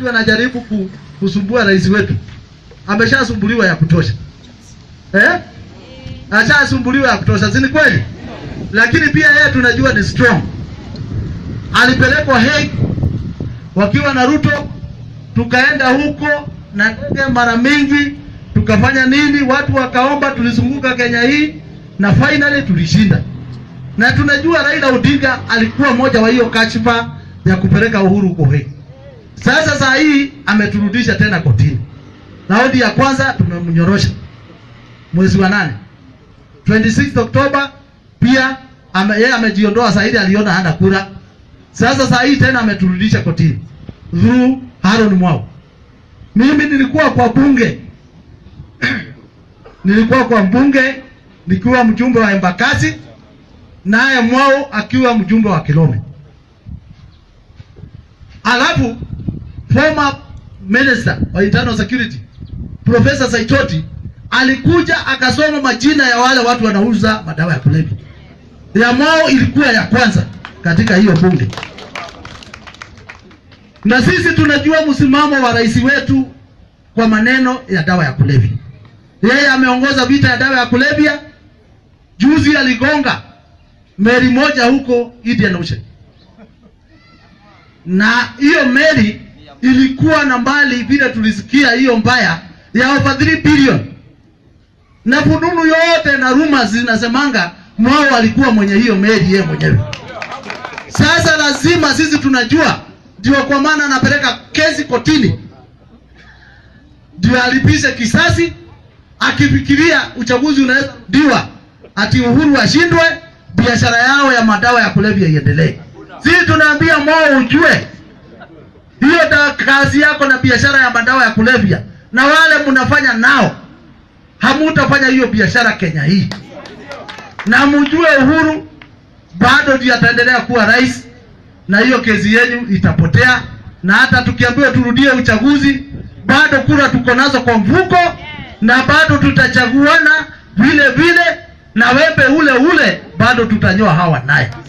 mtu anajaribu ku, kusumbua rais wetu, ameshasumbuliwa ya kutosha eh? Ashasumbuliwa ya kutosha, si ni kweli? Lakini pia yeye tunajua ni strong. Alipelekwa Hague wakiwa na Ruto, tukaenda huko na ndege mara mingi, tukafanya nini, watu wakaomba, tulizunguka Kenya hii na finally tulishinda, na tunajua Raila Odinga alikuwa moja wa hiyo kashfa ya kupeleka Uhuru huko Hague. Sasa saa hii ameturudisha tena kotini. Raundi ya kwanza tumemnyorosha mwezi wa nane 26 Oktoba, pia ame, yeye amejiondoa saa ile aliona hana kura. Sasa saa hii tena ameturudisha kotini through Haron Mwau. Mimi nilikuwa kwa bunge nilikuwa kwa bunge nikiwa mjumbe wa Embakasi, naye Mwau akiwa mjumbe wa Kilome. Alafu former minister wa internal security Profesa Saitoti alikuja akasoma majina ya wale watu wanauza madawa ya kulevya. Ya Mwao ilikuwa ya kwanza katika hiyo bunge, na sisi tunajua msimamo wa rais wetu kwa maneno ya dawa ya kulevya. Yeye ameongoza vita ya dawa ya kulevya. Juzi aligonga meli moja huko Indian Ocean, na hiyo meli ilikuwa na mbali vile tulisikia hiyo mbaya ya over 3 billion na fununu yote na rumors zinasemanga Mwao alikuwa mwenye hiyo meli yeye mwenyewe. Sasa lazima sisi tunajua, ndio kwa maana anapeleka kesi kotini, ndio alipishe kisasi, akifikiria uchaguzi unaweza rudiwa, ati Uhuru ashindwe, biashara yao ya madawa ya kulevya iendelee. Sisi tunaambia Mwao ujue hiyo da kazi yako na biashara ya madawa ya kulevya, na wale mnafanya nao hamutafanya hiyo biashara Kenya hii, na mjue Uhuru bado ndiye ataendelea kuwa rais, na hiyo kesi yenu itapotea, na hata tukiambiwa turudie uchaguzi, bado kura tuko nazo kwa mfuko, na bado tutachaguana vile vile, na wembe ule ule bado tutanyoa hawa naye.